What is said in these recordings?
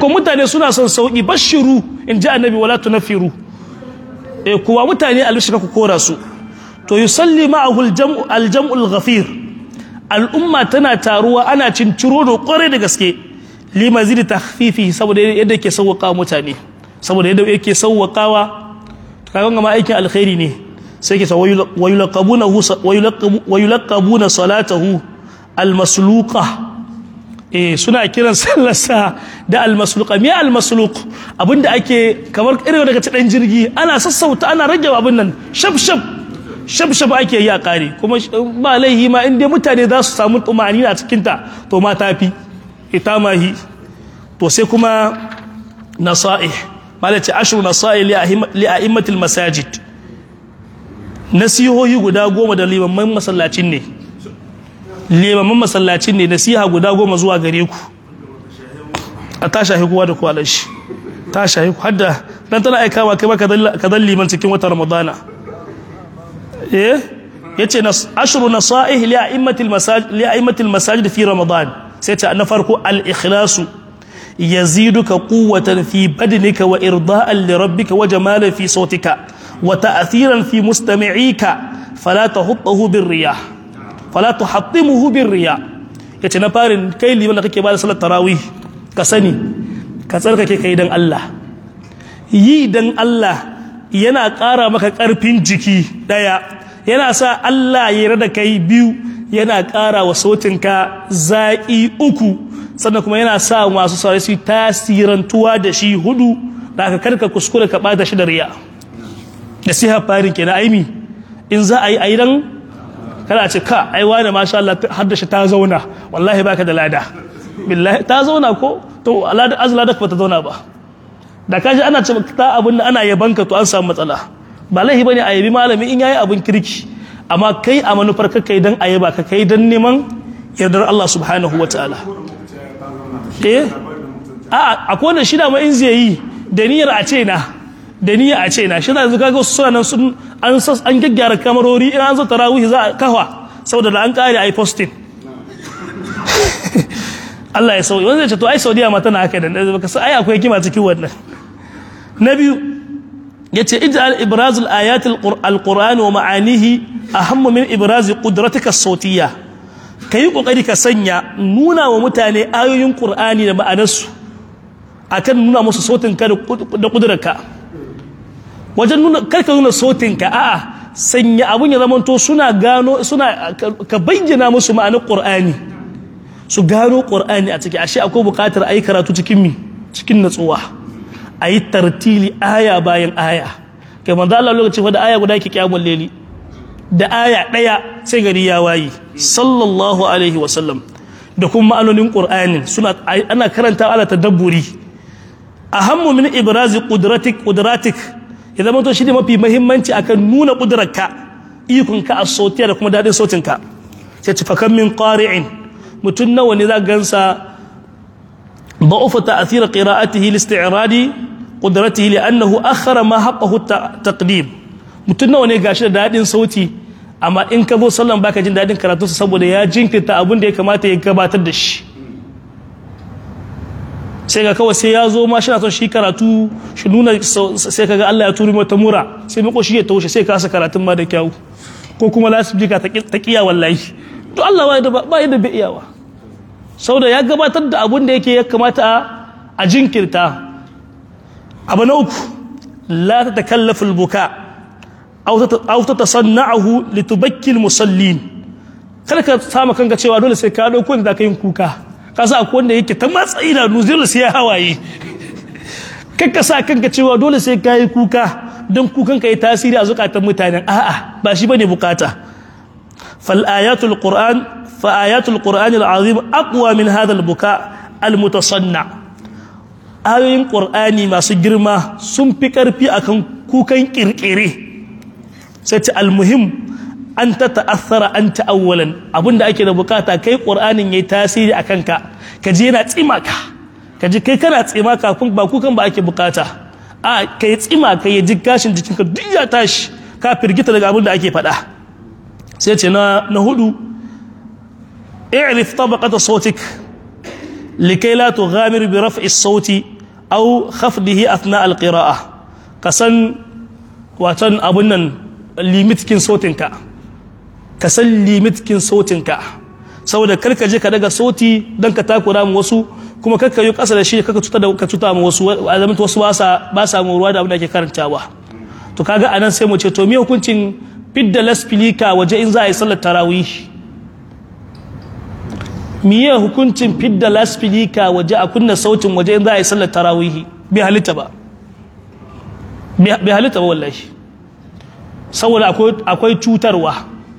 ko mutane suna son sauki bashiru in ji annabi wala tunafiru eh kuwa mutane albishika ku kora su to yusalli ma'ahu aljam'u aljam'u alghafir al'umma tana taruwa ana cinciro da kware da gaske limazidi takhfifi saboda yadda yake sauwaka mutane saboda yadda yake sauwakawa kaga ma aikin alkhairi ne sai ke wayulaqabuna wayulaqabuna salatahu almasluqa eh suna kiran sallarsa da almasluqa me almasluq abinda ake kamar irin daga dan jirgi ana sassauta ana rage abin nan shaf shaf shaf shaf ake yi a kare kuma ba laihi ma inda mutane za su samu tumani a cikin ta to ma tafi ita mahi to sai kuma nasaih malaci ashru nasaih li a'immatil masajid nasihohi guda goma da limamman masallacin ne limamman masallacin ne nasiha guda goma zuwa gare ku a ta shahi kowa da kowa shi ta shahi ku hadda dan tana aika ma kai ma ka dan liman cikin wata ramadana eh yace ashru nasaih li a'immatil masajid li a'immatil masajid fi ramadan sai ta na farko al ikhlasu yaziduka quwwatan fi badnika wa irda'an li rabbika wa jamalan fi sautika wa ta'thiran fi mustami'ika fala tahuttuhu bir riyah fala tuhattimuhu bir riyah yace na farin kai liman da kake ba da salat tarawih ka sani ka tsarkake kai dan Allah yi dan Allah yana ƙara maka ƙarfin jiki daya yana sa Allah ya rada kai biyu yana ƙara wa sautinka zaƙi uku sannan kuma yana sa masu saurari su tasirantuwa da shi hudu da aka karka kuskure ka ɓata shi da riya da siha farin kenan aimi in za a yi aidan kada a ce ka ai wani masha Allah har da shi ta zauna wallahi baka da lada billahi ta zauna ko to alada azla da ba ta zauna ba da kaji ana ce ta abin da ana yabanka to an samu matsala ba laihi bane a yabi malami in yayi abin kirki amma kai a manufar ka kai dan ayaba ka kai dan neman yardar Allah subhanahu wataala eh a akwai wanda shi da ma in zai yi da niyyar a ce na da niyyar a ce na shi da yanzu kaga wasu suna nan sun an an gaggyara kamarori in an zo tarawih za a kafa saboda da an kare ai posting Allah ya sauya wanda ya ce to ai Saudiya ma tana haka da baka sai ai akwai kima cikin wannan na biyu yace ij'al ibrazul ayatil alquran wa ma'anihi ahammu min ibraz qudratika as-sawtiyya kai kokari ka sanya nuna wa mutane ayoyin qur'ani da ma'anarsu akan nuna musu sautin ka da kudurarka wajen nuna karka nuna sautin ka a'a sanya abun ya zamanto suna gano suna ka bayyana musu ma'anar qur'ani su gano qur'ani a ciki ashe akwai bukatar ayi karatu cikin mi cikin natsuwa a yi tartili aya bayan aya kai manzo Allah lokaci da aya guda ke kiyamul leli da aya daya sai gari ya wayi sallallahu alaihi wa sallam da kuma ma'anonin qur'ani suna ana karanta ala tadabburi ahammu min ibrazi qudratik qudratik ya zama to shi ne mafi muhimmanci akan nuna kudrarka ikonka a sautiya da kuma dadin sautinka sai ci fakan min qari'in mutun nawa ne za gansa ضعف تأثير قراءته لاستعراض قدرته لأنه أخر ما حقه التقديم mutum nawa ne gashi da dadin sauti amma in ka zo sallan baka jin dadin karatun sa saboda ya jinkirta abin da ya kamata ya gabatar da shi sai ga kawai sai ya zo ma shi na son shi karatu shi nuna sai kaga Allah ya turi mata mura sai mako shi ya taushe sai kasa karatun ma da kyau ko kuma lasifika ta kiya wallahi to Allah ba yadda bai iyawa sauda ya gabatar da abin da yake ya kamata a jinkirta abu na uku la ta takallafa albuka aw ta tasanna'ahu litubakkil musallin kada ka sama kanka cewa dole sai ka dauko da ka yin kuka ka sa akwai wanda yake ta matsayi da nuzul sai ya hawaye kakka sa kanka cewa dole sai ka yi kuka don kukan ka yi tasiri a zukatan mutanen a'a ba shi bane bukata fal ayatul qur'an فآيات القرآن العظيم أقوى من هذا البكاء المتصنع ayoyin ƙur'ani masu girma sun fi ƙarfi akan kukan ƙirƙire sai ta almuhim an ta ta'athara an ta'awwalan abinda ake da bukata kai ƙur'anin yayi tasiri a kanka ka je yana tsima ka ka ji kai kana tsima kafin ba kukan ba ake bukata a kai tsima ka ya ji gashin jikinka duk ya tashi ka firgita daga abin da ake faɗa sai ce na hudu اعرف طبقة صوتك likai la tughamir bi raf'i sauti aw khafdihi athna al-qira'ah kasan watan abun nan limitkin sautinka ka san limitkin sautinka saboda karka je ka daga sauti don ka takura mu wasu kuma karka yi kasa da shi kaka cuta da ka cuta mu wasu a zaman wasu ba sa ba sa ruwa da abin da ake karantawa to kaga anan sai mu ce to me hukuncin fidda laspilika waje in za a yi sallar tarawih miye hukuncin fidda laspilika waje a kunna sautin waje in za a yi sallar tarawih bai halitta ba bai halitta ba wallahi saboda akwai cutarwa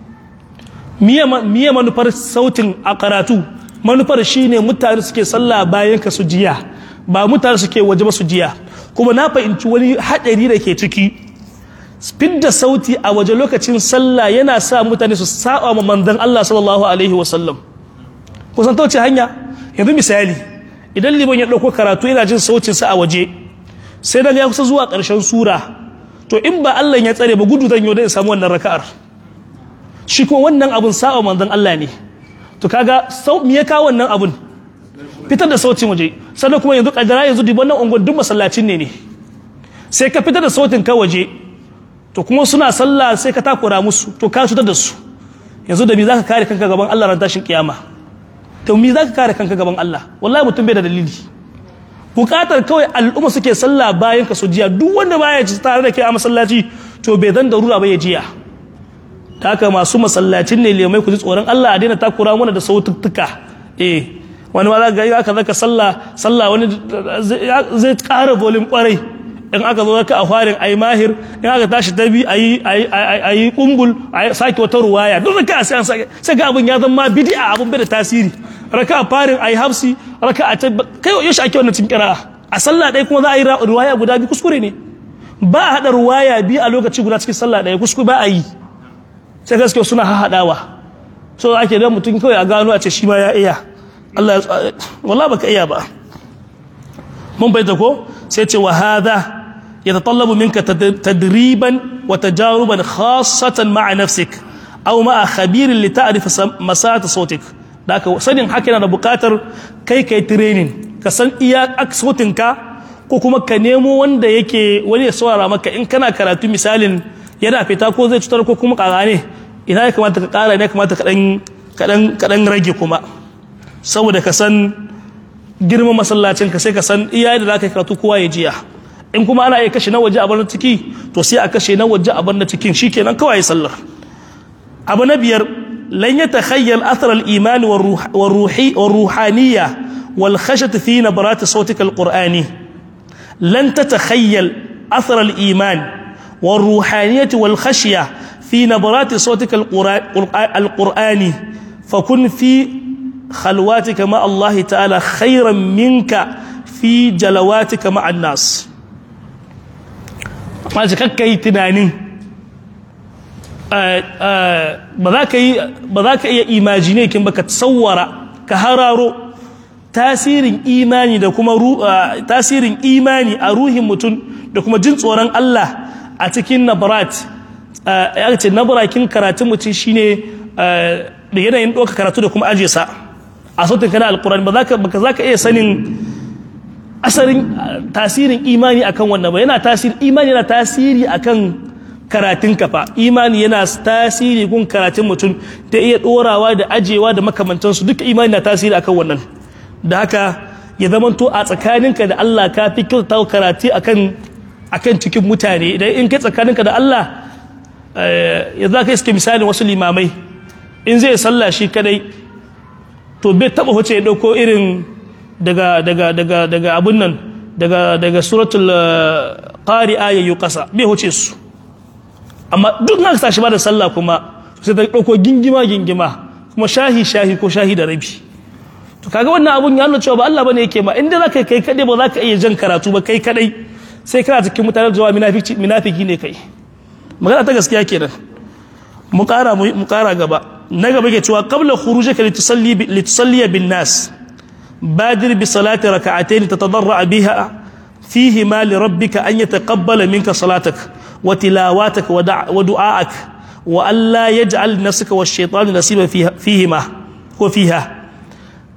miye manufar sautin a karatu manufar shine mutane suke sallah bayan ka su jiya ba mutane suke waje ba su jiya kuma na fahimci wani haɗari da ke ciki fidda sauti a waje lokacin sallah yana sa mutane su saba ma manzon Allah sallallahu alaihi wasallam kusan ta wace hanya yanzu misali idan liban ya ɗauko karatu yana jin sautin sa a waje sai daga ya kusa zuwa ƙarshen sura to in ba Allah ya tsare ba gudu zan yi da in samu wannan raka'ar shi kuma wannan abun sa'a manzon Allah ne to kaga sau me ya kawo wannan abun fitar da sautin waje sannan kuma yanzu kadara yanzu duk wannan ungon duk masallacin ne ne sai ka fitar da sautin ka waje to kuma suna sallah sai ka takura musu to ka cutar da su yanzu da me zaka kare kanka gaban Allah ran tashin kiyama to me zaka kare kanka gaban Allah wallahi mutum bai da dalili bukatar kawai al'umma suke sallah bayan ka jiya duk wanda baya ci tare da kai a masallaci to bai zan darura ba ya jiya ta haka masu masallacin ne lemai ku ji tsoron Allah a daina takura mana da saututtuka eh wani ma za ga aka zaka sallah sallah wani zai ƙara volume kwarai in aka zo ka a farin ayi mahir in aka tashi tabi ayi ayi kumbul ayi sake wata ruwaya duk zaka sai an sake sai ga abun ya zama bid'a abun bai da tasiri raka a farin ayi hafsi raka a kai yau shi ake wannan cikin kira'a a sallah ɗaya kuma za a yi ruwaya guda biyu kuskure ne ba a haɗa ruwaya biyu a lokaci guda cikin sallah ɗaya kuskure ba a yi sai gaske suna haɗawa so ake da mutum kawai a gano a ce shi ma ya iya Allah ya wala baka iya ba mun bai ko sai ce wa hadha yatatallabu minka tadriban wa tajaruban khassatan ma'a nafsik aw ma'a khabirin li ta'rif masata sautik da ka sanin haka yana da bukatar kai kai training ka san iya sautinka ko kuma ka nemo wanda yake wani ya saurara maka in kana karatu misalin yana fita ko zai cutar ko kuma kara ne ina ya kamata ka kara ne kamata ka dan rage kuma saboda ka san girman masallacin ka sai ka san iya da zaka karatu kowa ya jiya in kuma ana iya kashe na waje a bar ciki to sai a kashe na waje a bar na cikin shikenan kawai sallar abu na biyar lan yatakhayyal athar al-iman والروحي والروحانيه والخشيه في نبرات صوتك القراني لن تتخيل اثر الايمان والروحانية والخشية في نبرات صوتك القرآني فكن في خلواتك مع الله تعالى خيرا منك في جلواتك مع الناس ما كي تنانين ba za ka iya imagine kin baka tsawara ka hararo tasirin imani da kuma tasirin imani a ruhin mutum da kuma jin tsoron Allah a cikin nabarat ya ce nabarakin karatun mutum shine da yanayin ɗauka karatu da kuma ajiye sa a sautin kana alkurani ba za ka iya sanin asarin tasirin imani akan wannan ba yana tasiri imani yana tasiri akan karatun kafa imani yana tasiri gun karatun mutum da iya ɗorawa da ajewa da makamantansu duka imani na tasiri akan wannan da haka ya zamanto a tsakaninka da Allah ka fi kyautata karatu akan akan cikin mutane idan in kai tsakaninka da Allah ya za ka iske misalin wasu limamai in zai salla shi kadai to bai taba huce ya dauko irin daga daga daga daga abun nan daga daga suratul qari'a yayu kasa bai huce su amma duk na tashi ba da sallah kuma sai ta dauko gingima gingima kuma shahi shahi ko shahi da rabi to kaga wannan abun ya nuna cewa ba Allah bane yake ma inda zaka kai kadai ba zaka iya jan karatu ba kai kadai sai kana cikin mutanen jawa munafiki ne kai magana ta gaskiya kenan mu kara mu kara gaba na gaba ke cewa qabla khurujika litusalli litusalli bin nas badir bi salati rak'atayn tatadarra biha fihi ma li rabbika an yataqabbala minka salatak wa tilawatak wa du'aak wa alla yaj'al nafsaka wash-shaytanu nasiba fihi ma ko fiha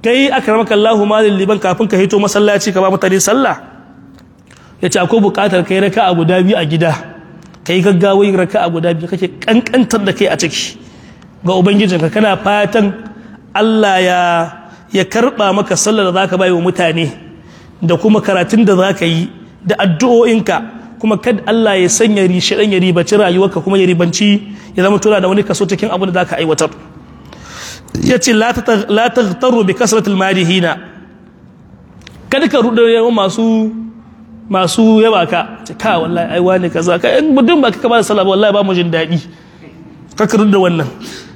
kai akramaka Allahu malil liban kafin ka hito masallaci ka ba mutane sallah yace akwai bukatar kai raka'a guda biyu a gida kai gaggawai raka'a guda biyu kake kankantar da kai a ciki ga ubangijinka kana fatan Allah ya ya karba maka sallar da zaka bai wa mutane da kuma karatun da zaka yi da addu'o'inka kuma kad Allah ya sanya rishi dan ya ribaci rayuwarka kuma ya ribanci ya zama tura da wani kaso cikin abin da zaka aiwatar yace la taghtaru bi kasratil madihina kada ka rudo yawan masu masu yaba ka ka wallahi ai wani kaza ka in budin ba ka ba da sallah wallahi ba mu jin dadi ka ka rudo wannan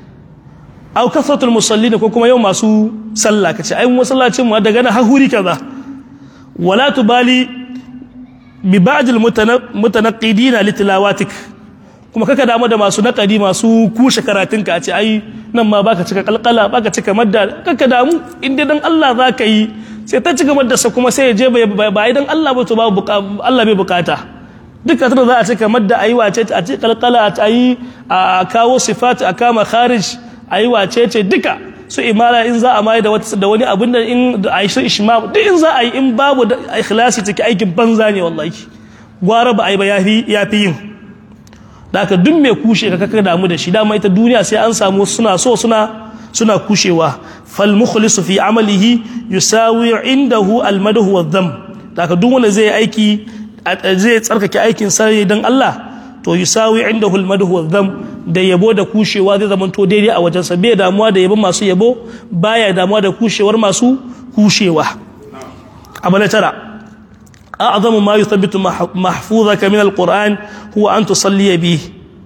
aw kasratul musallin ko kuma yau masu sallah kace ai musallacin mu daga na hahuri kaza wala tubali bi ba'd al mutanaqidin li tilawatik kuma kaka damu da masu naqadi masu kushe karatunka a ce ai nan ma baka cika kalkala baka cika madda kaka damu inda dan Allah zaka yi sai ta cika madda sa kuma sai ya je ba idan Allah ba to ba Allah bai bukata duka tana za a cika madda ayi wace a ce kalkala a yi a kawo sifat a kama kharij ayi wace ce duka su imara in za a mai da wata da wani abin da in da aisha ishma duk in za a yi in babu da ikhlasi take aikin banza ne wallahi gwara ba ai ba yafi yafi yin da aka duk mai kushe ka kaka damu da shi dama ita duniya sai an samu suna so suna suna kushewa fal mukhlisu fi amalihi yusawi indahu al madhu wa dham da aka duk wanda zai aiki zai tsarkake aikin sa dan Allah to yusawi indahu al madhu wa dham da yabo da kushewa zai zama to daidai a wajensa bai damuwa da yabon masu yabo baya damuwa da kushewar masu kushewa abu na tara أعظم ما يثبت محفوظك من القرآن هو أن تصلي به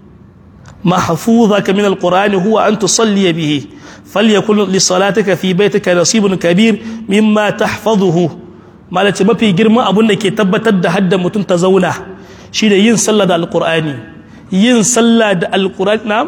محفوظك من القرآن هو أن تصلي به فليكن لصلاتك في بيتك نصيب كبير مما تحفظه ما ما في جرم أبونا كي تبتد حد متن تزونا شيء ين صلى القرآن ين صلى القرآن نعم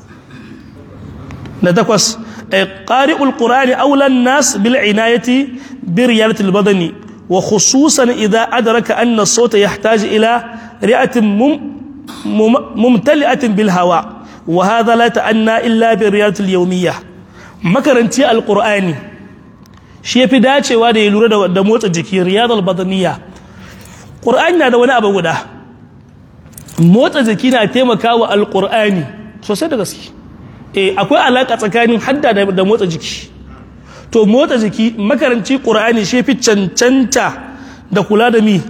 نتقص قارئ القرآن أولى الناس بالعناية بريالة البدن وخصوصا إذا أدرك أن الصوت يحتاج إلى رئة مم ممتلئة بالهواء وهذا لا تأنى إلا بالرياضة اليومية مكرنتي القرآن shi fi dacewa da ya lura da motsa jiki riyadar badaniya ƙur'ani na da wani abu guda motsa jiki na taimakawa alƙur'ani sosai da gaske eh akwai alaƙa tsakanin hadda da motsa jiki to motsa jiki makaranci ƙura'ani shi fi cancanta da kula da mi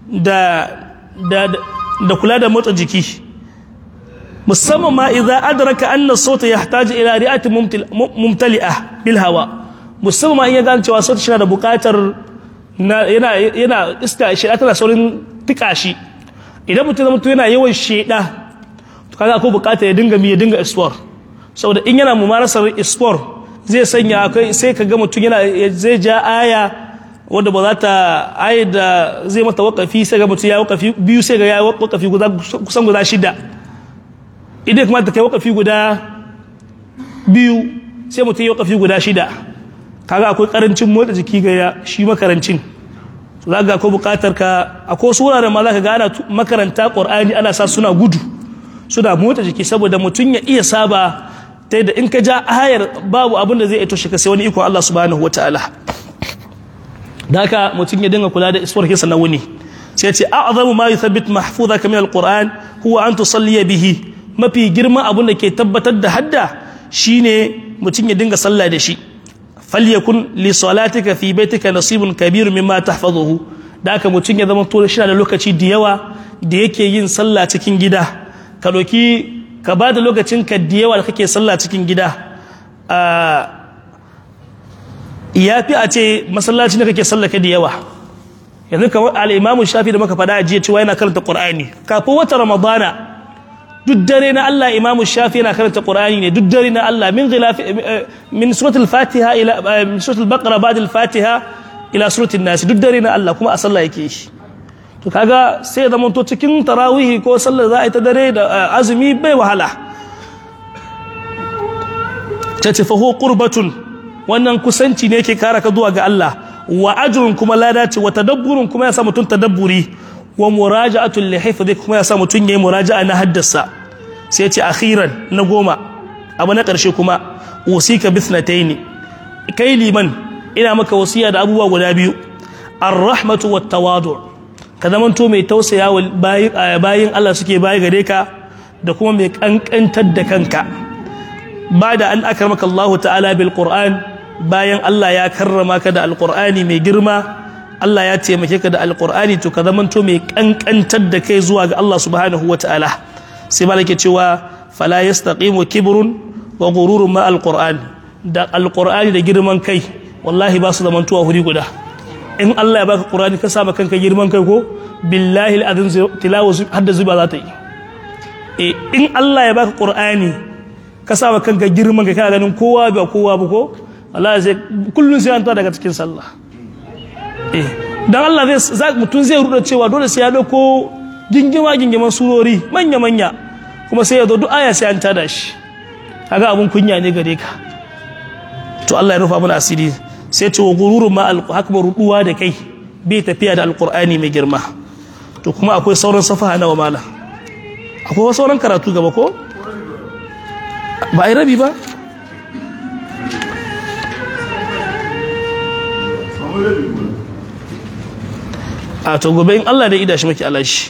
da kula da motsa jiki musamman ma idza adraka anna sauta yahtaji ila ri'atin mumtali'a bil hawa musamman ma in ya gane cewa sauti shi da buƙatar yana yana iska shi tana saurin tika shi idan mutum zama yana yawan sheda to kaga akwai buƙatar ya dinga mi ya dinga explore saboda in yana mumarasar explore zai sanya akwai sai ka ga mutum yana zai ja aya wanda ba za ta aya da zai mata wakafi sai ga mutum ya wakafi biyu sai ga ya wakafi kusan guda shida idan kuma ta kai wakafi guda biyu sai mutum ya wakafi guda shida kaga akwai karancin motsa jiki ga shi makarancin za ga akwai bukatar ka akwai wasu wuraren ma za ka ga ana makaranta qur'ani ana sa suna gudu suna motsa jiki saboda mutum ya iya saba ta yadda in ka ja ayar babu abin da zai ito shi ka sai wani ikon Allah subhanahu wa ta'ala da haka mutum ya dinga kula da iswar kisa na wuni sai ce a'zamu ma yuthabbit mahfuzaka min alquran huwa an tusalli bihi mafi girman abin da ke tabbatar da hadda shine mutum ya dinga sallah da shi falyakun li salatika fi baitika nasibun kabir mimma tahfazuhu da haka mutum ya zama to shi da lokaci da yawa da yake yin sallah cikin gida ka doki ka ba da lokacin ka da yawa da kake sallah cikin gida ya fi a ce masallaci da kake sallah ka da yawa yanzu kamar al'imamu shafi da muka faɗa a jiya cewa yana karanta ƙur'ani kafin wata ramadana duk dare na Allah imamu shafi yana karanta ƙur'ani ne duk dare na Allah min ghilafi min suratul fatiha ila min suratul baqara ba'da al-fatiha ila suratul nas duk dare na Allah kuma a sallah yake shi to kaga sai ya zama to cikin tarawihi ko sallar za a yi ta dare da azumi bai wahala ta ce faho qurbatun wannan kusanci ne ke kara ka zuwa ga Allah wa ajrun kuma lada ce wa tadabburun kuma ya sa mutum tadabburi wa muraja'atul li hifdhi kuma ya sa mutum yayi muraja'a na haddasa sai ya ce akhiran na goma abu na karshe kuma usika bithnataini kai liman ina maka wasiya da abubuwa guda biyu ar-rahmatu wat tawadu ka zamanto mai tausaya wa bayin Allah suke baya gare ka da kuma mai kankantar da kanka ba da an akramaka Allah ta'ala bil Qur'an bayan Allah ya karrama ka da alqur'ani mai girma Allah ya taimake ka da alqur'ani to ka zamanto mai kankantar da kai zuwa ga Allah subhanahu wa ta'ala sai malaka cewa fala yastaqimu kibrun wa ghururun ma alqur'an da alqur'ani da girman kai wallahi ba su zamantowa huri guda in Allah ya baka Qur'ani ka saba kanka girman kai ko billahi alazim tilawa hadda zuba za ta yi eh in Allah ya baka Qur'ani ka saba kanka girman kai kana ganin kowa ba kowa ba ko Allah sai kullun sai an ta daga cikin sallah eh dan Allah zai mutun zai ruda cewa dole sai ya dauko gingima gingiman surori manya manya kuma sai ya zo duk aya sai an tada shi kaga abun kunya ne gare ka to Allah ya rufa mana asiri sai ce wa gururun ma hakma ruduwa da kai bai tafiya da alkur'ani mai girma to kuma akwai sauran safaha na mala akwai sauran karatu gaba ko ba a yi rabi ba a to gobe in Allah da ida shi maki alashi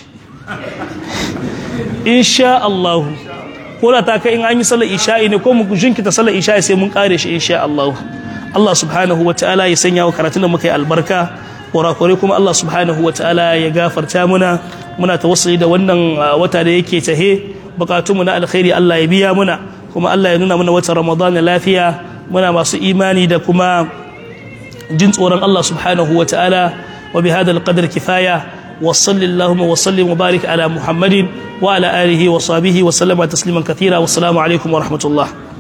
insha Allah ko da ta kai in an yi sallar isha'i ne ko mu jinkita sallar isha'i sai mun kare shi insha Allah Allah subhanahu wa ta'ala ya sanya wa karatun da muka yi albarka kurakure kuma Allah subhanahu wa ta'ala ya gafarta muna muna tawassuli da wannan wata da yake tahe bukatunmu na alkhairi Allah ya biya muna kuma Allah ya nuna mana watan Ramadan lafiya muna masu imani da kuma jin tsoron Allah subhanahu wa ta'ala wa bi hadha alqadr kifaya wa sallallahu wa sallim wa barik ala muhammadin wa ala alihi wa sahbihi wa sallama tasliman kathira wa assalamu alaikum wa rahmatullah